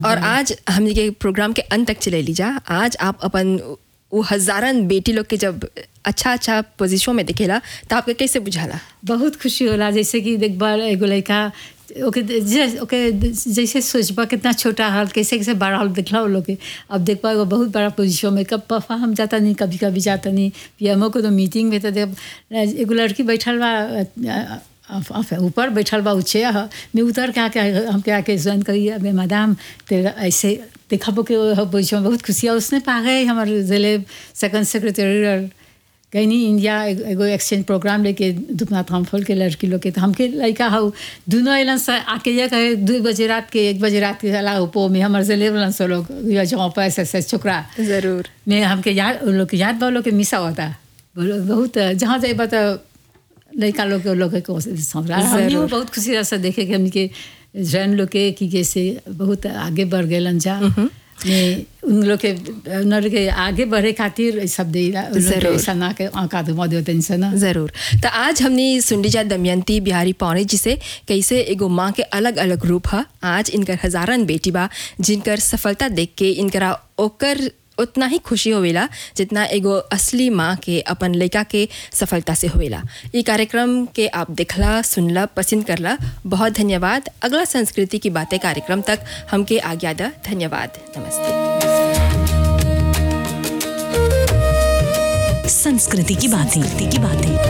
और आज हमने के प्रोग्राम के अंत तक चले लीजा आज आप अपन वो हजारन बेटी लोग के जब अच्छा अच्छा पोजीशन में दिखेला तो आपके कैसे बुझाला बहुत खुशी होला जैसे कि देख बार एगो लड़का ओके जे- ओके जैसे सोचबा कितना छोटा हाल कैसे कैसे बड़ा हाल दिखला वो लोग के अब देख पा एगो बहुत बड़ा पोजीशन में कब पफा हम जाता नहीं कभी कभी जाता नहीं पीएमओ को तो मीटिंग में तो देख एगो लड़की बैठल बा अ, अ, अ, ऊपर बैठल बा ऊँचे ह मैं उतर के आके हम के आके ज्वाइन करी अबे मैडम तेरा ऐसे देखा के पोजीशन बहुत खुशी है उसने पा गए हमारे जिले सेकंड सेक्रेटरी कहीं इंडिया एगो एगो एक्सचेंज प्रोग्राम लेके दुपना थामफल के लड़की लोग के तो हमके लड़का हाउ दोनों अलन से आके ये कहे दो बजे रात के एक बजे रात के अला उपो में हमारे से लेवलन से लोग या जहाँ पर ऐसे ऐसे छोकरा जरूर में हमके याद उन लोग के याद बा लोग के मिसा होता बोलो बहुत जहाँ जाए बता लड़का लोग के लोग को समझा हमने जरूर। बहुत खुशी रहा देखे कि हमके जैन लोग के कि कैसे बहुत आगे बढ़ गए जा में उन लोग के उन लोग के आगे बढ़े खातिर ई सब दे जरूर। ऐसा ना के आका तो मदद टेंशन ना जरूर तो आज हमने सुन लीजा दमयंती बिहारी पौने जी से कैसे एगो माँ के अलग अलग रूप है आज इनकर हजारन बेटी बा जिनकर सफलता देख के इनकरा ओकर उतना ही खुशी होवेला जितना एगो असली माँ के अपन लड़का के सफलता से होवेला ये कार्यक्रम के आप देखला सुनला पसंद करला बहुत धन्यवाद अगला संस्कृति की बातें कार्यक्रम तक हमके आज्ञा दा धन्यवाद नमस्ते संस्कृति की बातें की बातें